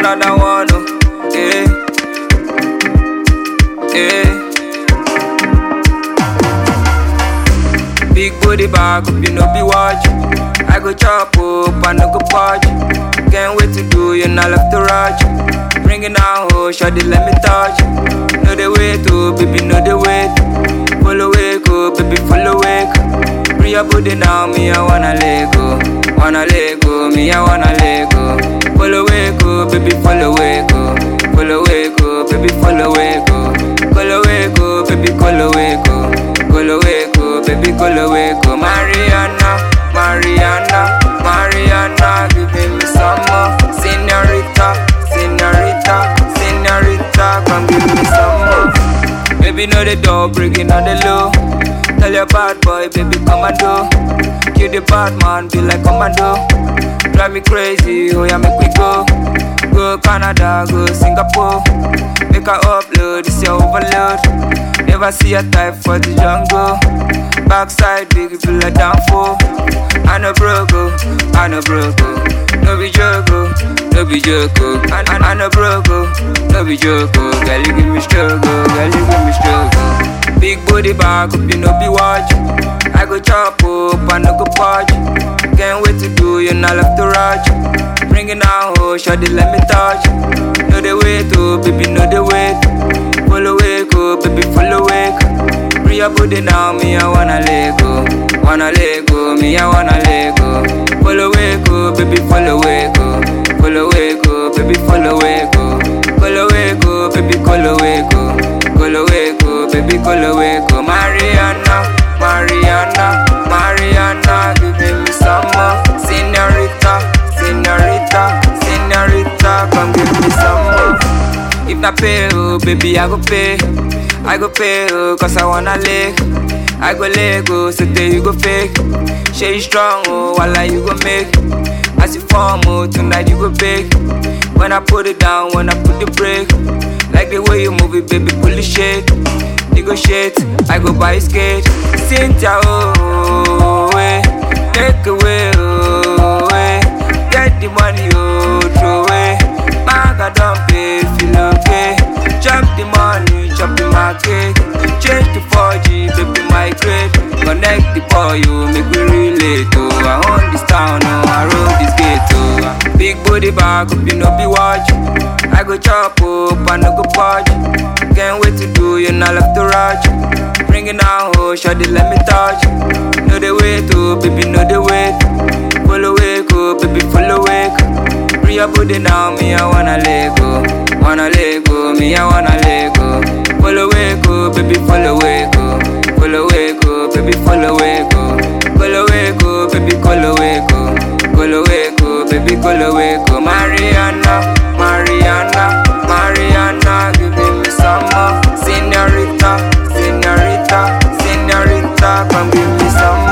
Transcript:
another one, oh. Yeah. Yeah. Big booty bag up, you know be watch. I go chop up, I no go punch. Can't wait to do you, not left to rush. Bring it down, oh, shawty, let me touch. Know the way to, baby, know the way. Follow wake, oh, baby, follow wake. Bring your booty now, me, I wanna let go. Wanna let go, me, I wanna let go. Follow wake, oh, baby, follow wake, oh. Follow wake, oh, baby, follow wake, oh. Follow wake, oh, baby, follow wake, oh. Follow wake, oh, baby, follow wake, oh. Mariana, Mariana, Mariana, give me some more. Senorita, senorita, senorita, come give me some more. Baby, know the door, breaking on the low. Tell your bad boy, baby, come and do. Kill the bad man, be like commando. Drive me crazy, oh yeah, make we go. Go Canada, go Singapore. Make her upload, this your overload. Never see a type for the jungle. Backside, big, you feel like down for. I know broke, oh, I know broke, oh. No be joke, oh, no be joke, oh. I, I, I know broke, oh, no be joke, oh. Girl, you give me struggle, girl, you give me struggle. Big booty bag up, you know be watch. I go chop up, I no go punch. Can't wait to do you, not left to rush. Bring it down, oh, shawty, let me touch. Know the way to, baby, know the way. Follow wake, oh, baby, follow wake. Bring your booty now, me, I wanna let go. Wanna let go, me, I wanna let go. Follow wake, oh, baby, follow wake, oh. Follow wake, oh, baby, follow wake, oh. Follow wake, oh, baby, follow wake, oh. Follow wake, oh, baby, follow wake, oh. Mariana, Mariana, Mariana, give me some more. Senorita, senorita, senorita, come give me some more. If not pay, oh, baby, I go pay. I go pay, oh, cause I wanna lick. I go let go, so there you go fake. Share you strong, oh, while you go make. As you form, oh, tonight you go big. When I put it down, when I put the brake. Like the way you move it, baby, pull the shit. Negotiate, I go buy a skate. Cynthia, oh, way. Take away, oh, way. Get the money, oh, throw away. Maga don't pay, feel okay. Chop the money, chop the market. Change to 4G, baby, migrate. Connect the boy, you make me relate, oh. I own this town, oh, I roll this gate, oh. Big booty bag, up, you know, be watch. I go chop up, I no go punch. Can't wait to do you, not left to rush. Bring it down, oh, shawty, let me touch. Know the way to, baby, know the way. Follow wake, oh, baby, follow wake. Bring your booty now, me, I wanna let go. Wanna let go, me, I wanna let go. Follow wake, oh, baby, follow wake, oh. Follow wake, oh, baby, follow wake, oh. Follow wake, oh, baby, follow wake, oh. Follow wake, oh, baby, follow wake, oh. Mariana, Mariana, Mariana, give me some more. Senorita, senorita, senorita, come give me some more.